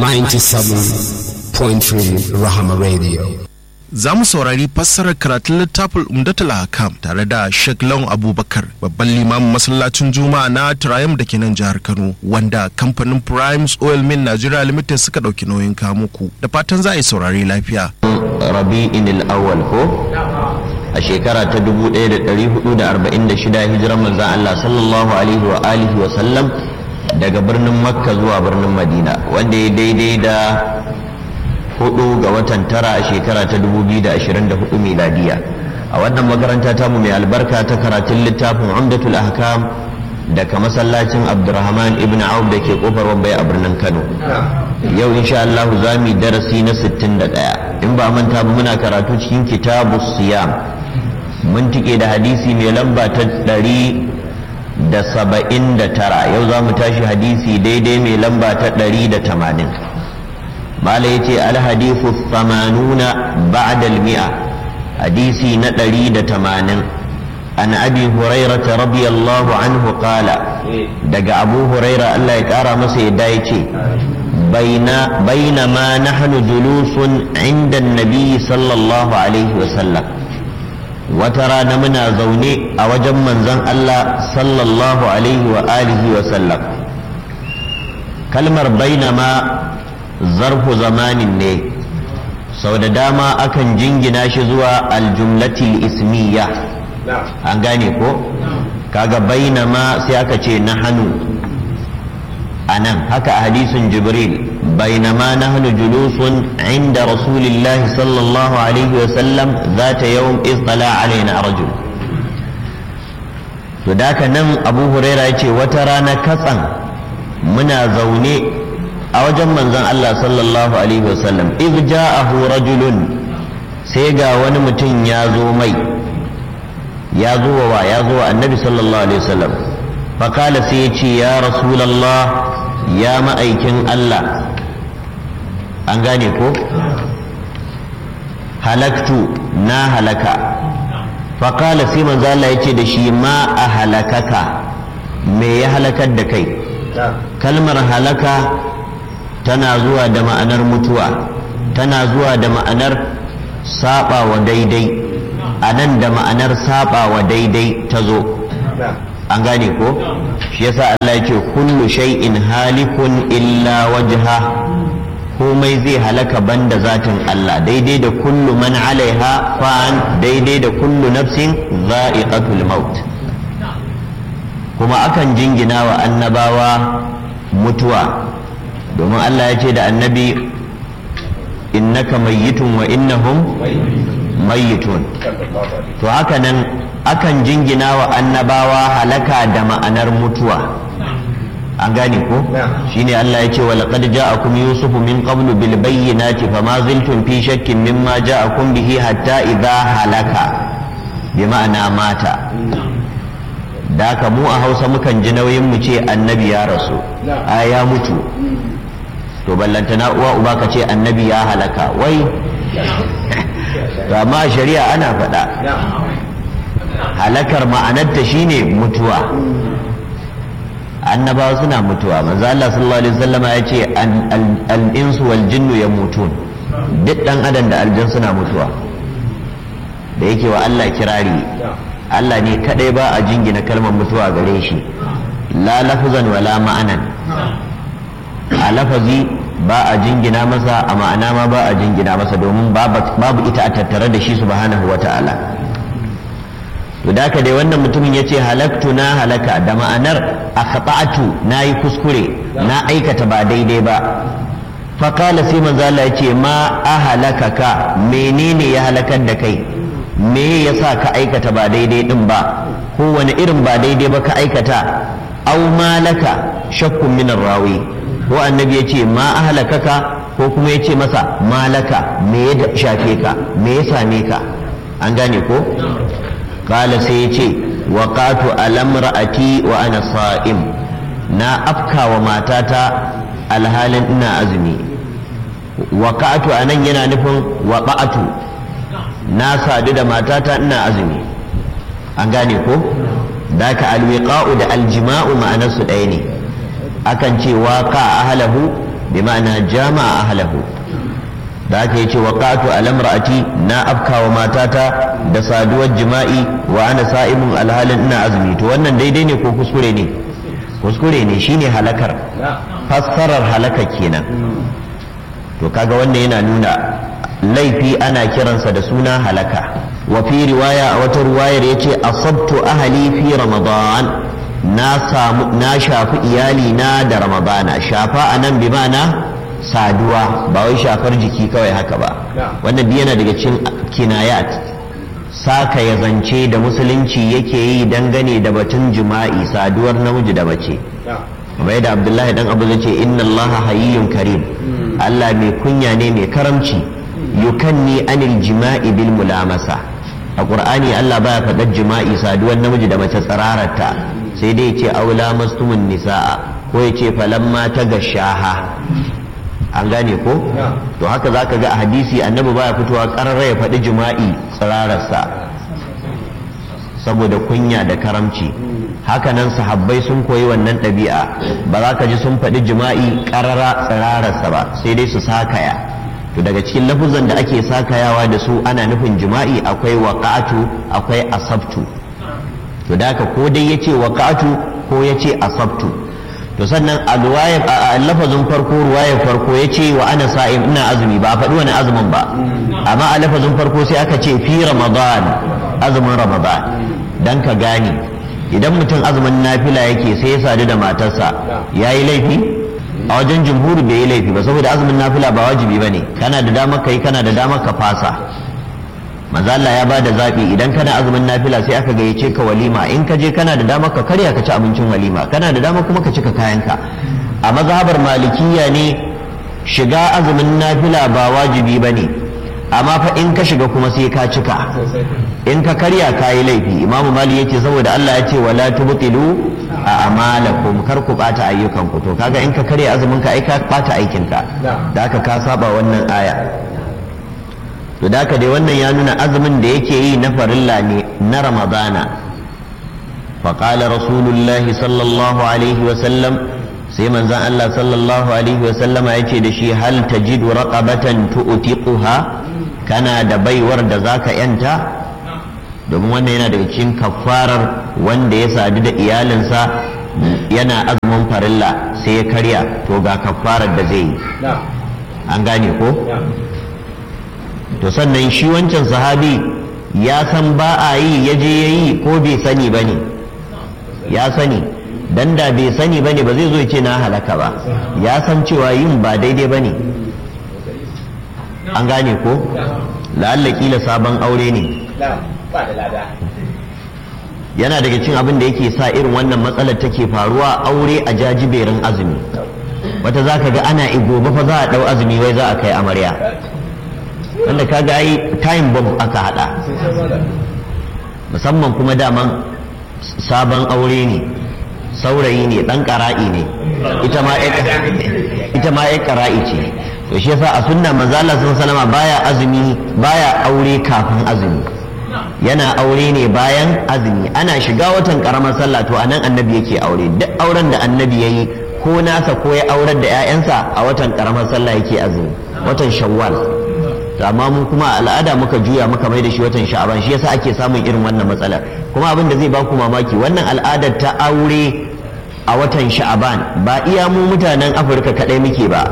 97.3 Rahama Radio. za mu saurari fassarar karatun littafin umdatul hakam tare da Sheikh Lawan Abubakar babban limamin masallacin Juma'a na Triumph da ke nan jihar Kano wanda kamfanin Primes Oil Mill Nigeria Limited suka ɗauki nauyin kamuku da fatan za a yi saurari lafiya. rabi'in al-awwal ko a shekara ta 1446 hijiran manzon Allah sallallahu alaihi wa alihi wa sallam daga birnin Makka zuwa birnin Madina wanda ya daidai da hudu ga watan tara a shekara ta 2024 miladiya a wannan makaranta tamu mai albarka ta karatun littafin Umdatul Ahkam daga masallacin Abdurrahman ibn Auf da ke kofar Wambai a birnin Kano yau insha Allah za mu yi darasi na 61 in ba manta ba muna karatu cikin kitabu siyam mun tike da hadisi mai lamba ta 179 yau za mu tashi hadisi daidai mai lamba ta 180 mala yace al hadithu 80 ba'da al mi'a hadisi na 180 an abi hurairah radiyallahu anhu qala daga abu huraira Allah ya kara masa yadda yace بين بينما نحن جلوس عند النبي صلى الله عليه وسلم وترى نمنا زوني أوجم من زن الله صلى الله عليه وآله وسلم كلمة بينما ظرف زمان ne sau da dama akan jingina shi zuwa aljumlatil ismiya an gane ko kaga bainama sai aka ce na hannu a nan haka a hadisin jibril bainama nahnu julusun inda rasulillah sallallahu alaihi wa sallam zata yawm istala alaina rajul to daka nan abu huraira yace wata rana katsan muna zaune a wajen manzon Allah sallallahu alaihi wa sallam idh ja'ahu rajulun sai ga wani mutum ya zo mai ya zo wa ya zo wa annabi sallallahu alaihi wa sallam فقال سيتي يا رسول الله يا ma'aikin Allah an gane ko halaktu na halaka faƙala sai manzo Allah ya ce da shi ma a halakaka me ya halakar da kai kalmar halaka tana zuwa da ma'anar mutuwa tana zuwa da ma'anar saba wa daidai a nan da ma'anar saba wa daidai ta zo an gane ko shi yasa Allah yake kullu shay'in halikun illa wajha komai zai halaka banda zatin Allah daidai da kullu man alaiha fa'an daidai da kullu nafsin za'iqatul maut kuma akan jingina wa annabawa mutuwa domin Allah ya ce da annabi innaka mayyitun wa innahum mayyitun to haka nan akan jingina wa annabawa halaka da ma'anar mutuwa an gane ko shine Allah ya ce wa laqad ja'akum yusufu min qablu bil bayyinati fama ziltum fi shakkin mimma ja'akum bihi hatta idha halaka bi ma'ana mata da ka mu a Hausa mukan ji nauyin mu ce annabi ya rasu a ya mutu to ballantana uwa uba ka ce annabi ya halaka wai to amma shari'a ana faɗa halakar ma'anarta shine mutuwa annabawa suna mutuwa manzo Allah sallallahu alaihi wasallama ya ce al-insu wal jinnu yamutun duk dan adam da aljan suna mutuwa da yake wa Allah kirari Allah ne kadai ba a jingina kalmar mutuwa gare shi la lafzan wala ma'anan a lafazi ba a jingina masa a ma'ana ma ba a jingina masa domin babu ita a tattare da shi subhanahu wa ta'ala to da dai wannan mutumin ya ce halaktu na halaka da ma'anar akhata'tu na yi kuskure na aikata ba daidai ba faƙala sai manzo Allah ya ce ma ahalakaka menene ya halakar da kai me yasa ka aikata ba daidai din ba ko wani irin ba daidai ba ka aikata aw malaka shakkun min rawi ko annabi ya ce ma ahalakaka ko kuma ya ce masa malaka me ya shafe ka me ya same ka an gane ko kala sai ya ce waƙatu alamra'ati wa ana sa'im na afka wa matata alhalin ina azumi waƙatu a nan yana nufin waƙa'atu na sadu da matata ina azumi an gane ko da ka alwiƙa'u da aljima'u ma'anarsu ɗaya ne akan ce waƙa ahlahu bi ma'ana jama'a ahlahu da aka yi ce waqatu alamra'ati na afkawa matata da saduwar jima'i wa ana sa'imun alhalin ina azumi to wannan daidai ne ko kuskure ne kuskure ne shine halakar fassarar halaka kenan to kaga wannan yana nuna laifi ana kiransa da suna halaka wa fi riwaya a wata riwayar yace asabtu ahli fi ramadan na samu na shafi iyali na da ramadana shafa anan bi ma'ana saduwa ba wai shafar jiki kawai haka ba wannan yana daga cikin kinayat saka ya zance da musulunci yake yi dangane da batun jima'i saduwar namiji da mace kamar yadda abdullahi dan abu zai ce inna allaha hayyun karim allah mai kunya ne mai karamci yukanni anil jima'i bil mulamasa a qur'ani allah baya faɗar jima'i saduwar namiji da mace tsararata sai dai ce aula mastumun nisa'a ko ya ce falamma ta gashaha an gane ko to haka za ka ga a hadisi annabi baya fitowa ƙararra ya faɗi jima'i tsirararsa saboda kunya da karamci hakanan sahabbai sun koyi wannan ɗabi'a ba za ka ji sun faɗi jima'i ƙarara tsirararsa ba sai dai su sakaya to daga cikin lafuzan da ake sakayawa da su ana nufin jima'i akwai waƙatu akwai asabtu to da haka ko dai yace waƙatu ko yace asabtu to sannan a lafazin farko ruwayar farko ya ce wa ana sa'im ina azumi ba a faɗi wani azumin ba amma a lafazin farko sai aka ce fi ramadan azumin ramadan dan ka gane idan mutum azumin nafila yake sai ya sadu da matarsa ya yi laifi a wajen jumhur bai yi laifi ba saboda azumin nafila ba wajibi ba ne kana da damar ka yi kana da damar ka fasa manzo Allah ya bada zabi idan kana azumin nafila sai aka gayyace ka walima in ka je kana da dama ka karya ka ci abincin walima kana da dama kuma ka cika kayanka a mazhabar malikiya ne shiga azumin nafila ba wajibi bane amma fa in ka shiga kuma sai ka cika in ka karya ka yi laifi imamu mali yace saboda Allah ya ce wala tubtilu a amalakum kar ku bata ayyukan ku to kaga in ka karya azumin ka ai ka bata aikin ka da haka ka saba wannan aya to da haka dai wannan ya nuna azumin da yake yi na farilla ne na ramadana faƙala rasulullahi sallallahu alaihi wasallam sai manzan Allah sallallahu alaihi wasallama ya ce da shi hal tajidu raqabatan tu'tiquha kana da baiwar da zaka yanta domin wannan yana daga cikin kafarar wanda ya sadu da iyalinsa yana azumin farilla sai ya karya to ga kafarar da zai yi an gane ko to sannan shi wancan sahabi ya san ba a yi ya je ya yi ko bai sani ba ne ya sani dan da bai sani ba ne ba zai zo ya ce na halaka ba ya san cewa yin ba daidai ba ne an gane ko la'alla kila sabon aure ne yana daga cin abin da yake sa irin wannan matsalar take faruwa aure a jajiberin azumi wata za ka ga ana gobe fa za a ɗau azumi wai za a kai amarya wanda ka ga yi time bomb aka hada musamman kuma daman sabon aure ne saurayi ne dan kara'i ne ita ma ita ma ya kara'i ce to shi yasa a sunna manzo Allah sallallahu baya azumi baya aure kafin azumi yana aure ne bayan azumi ana shiga watan karamar sallah to anan annabi yake aure duk auren da annabi yayi ko nasa ko ya aurar da 'ya'yansa a watan karamar sallah yake azumi watan shawwal to amma mu kuma al'ada muka juya muka mai da shi watan sha'aban shi yasa ake samun irin wannan matsalar kuma abin da zai ba ku mamaki wannan al'adar ta aure a watan sha'aban ba iya mu mutanen afirka kadai muke ba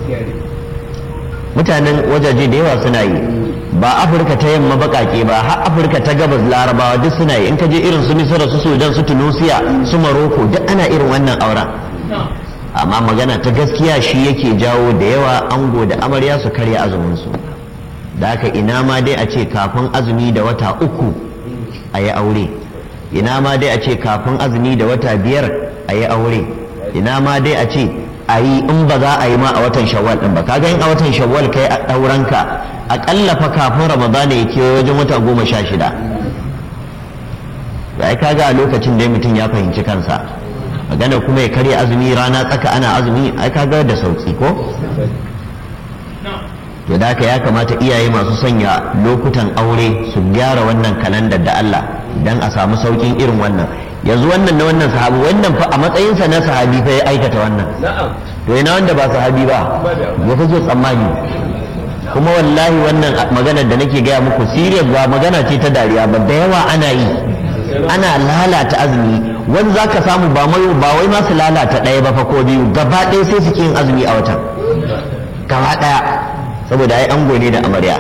mutanen wajaje da yawa suna yi ba afirka ta yamma bakake ba har afirka ta gabas larabawa duk suna yi in ka je irin su misira su sudan su tunusiya su maroko duk ana irin wannan auren amma magana ta gaskiya shi yake jawo da yawa ango da amarya su karya azumin su da haka ina ma dai a ce kafin azumi da wata uku a yi aure ina ma dai a ce kafin azumi da wata biyar a yi aure ina ma dai a ce a yi in ba za a yi ma a watan shawwal din ba kaga in a watan shawwal kai a ɗauranka aƙalla fa kafin ramadana ya kewaye wajen wata goma sha shida ai kaga a lokacin da mutum ya fahimci kansa magana kuma ya karya azumi rana tsaka ana azumi ai kaga da sauki ko to da ya kamata iyaye masu sanya lokutan aure su gyara wannan kalandar da Allah dan a samu saukin irin wannan yanzu wannan na wannan sahabi wannan fa a matsayinsa na sahabi fa ya aikata wannan to ina wanda ba sahabi ba ya kake tsammani kuma wallahi wannan maganar da nake gaya muku serious ba magana ce ta dariya ba da yawa ana yi ana lalata azumi wani za ka samu ba mai ba wai masu lalata ɗaya ba fa ko biyu gaba ɗaya sai suke yin azumi a watan gaba ɗaya saboda ai ango ne da amarya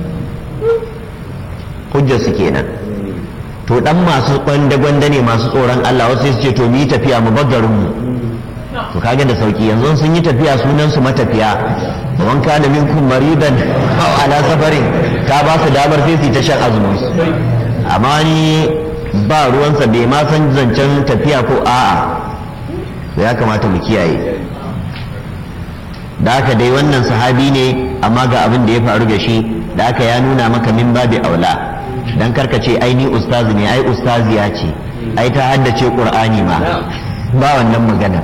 hujjar su kenan to dan masu gwanda-gwanda ne masu tsoron Allah wasu sai su ce to mu yi tafiya mu bar garin mu to kaga da sauki yanzu sun yi tafiya sunan su matafiya man kana minkum maridan aw ala safarin ta ba su damar sai su ta shan azumin su amma ni ba ruwansa bai ma san zancen tafiya ko a'a to ya kamata mu kiyaye da haka dai wannan sahabi ne amma ga abin da ya faru da shi da haka ya nuna maka min babi aula dan karka ce ai ni ustazi ne ai ustaziya ce ai ta haddace qur'ani ma ba wannan magana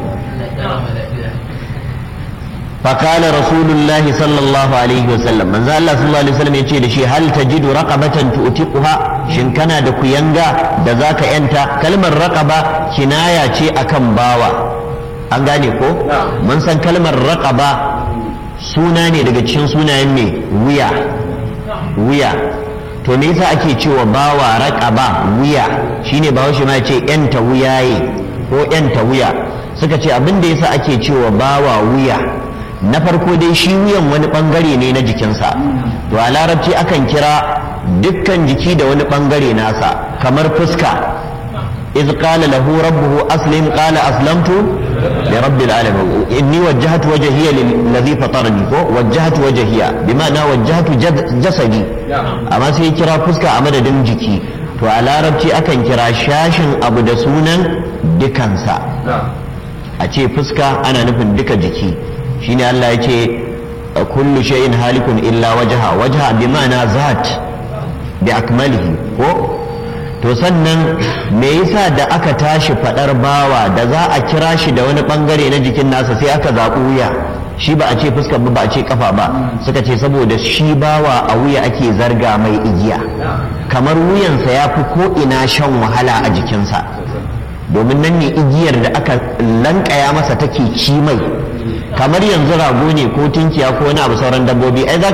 فقال رسول الله صلى الله عليه وسلم من الله صلى الله عليه وسلم يقول دشي هل تجد رقبة تؤتقها شن كان da kuyanga da zaka yanta kalmar raqaba kinaya ce akan bawa an gane ko mun san kalmar raqaba suna ne daga cikin sunayen me wuya wuya to me yasa ake cewa bawa raqaba wuya shine bawo shi ma ce yanta wuyaye ko yanta wuya suka ce abin da yasa ake cewa bawa wuya na farko dai shi wuyan wani bangare ne na jikinsa to a larabci akan kira dukkan jiki da wani bangare nasa kamar fuska iz qala lahu rabbuhu aslim qala aslamtu li rabbil alamin inni wajjahtu wajhiya lillazi fatarani ko wajjahtu wajhiya bima'ana wajjahtu jasadi amma sai kira fuska a madadin jiki to a larabci akan kira shashin abu da sunan dukansa a ce fuska ana nufin duka jiki shine Allah ya ce kullu shay'in halikun illa wajha wajha bi ma'ana zat bi akmalihi ko to sannan me yasa da aka tashi fadar bawa da za a kira shi da wani bangare na jikin nasa sai aka zaɓi wuya shi ba a ce fuskar ba a ce kafa ba suka ce saboda shi bawa a wuya ake zarga mai igiya kamar wuyansa ya fi ko ina shan wahala a jikinsa domin nan ne igiyar da aka lankaya masa take ci mai kamar yanzu rago ne ko tunkiya ko wani abu sauran dabbobi ai za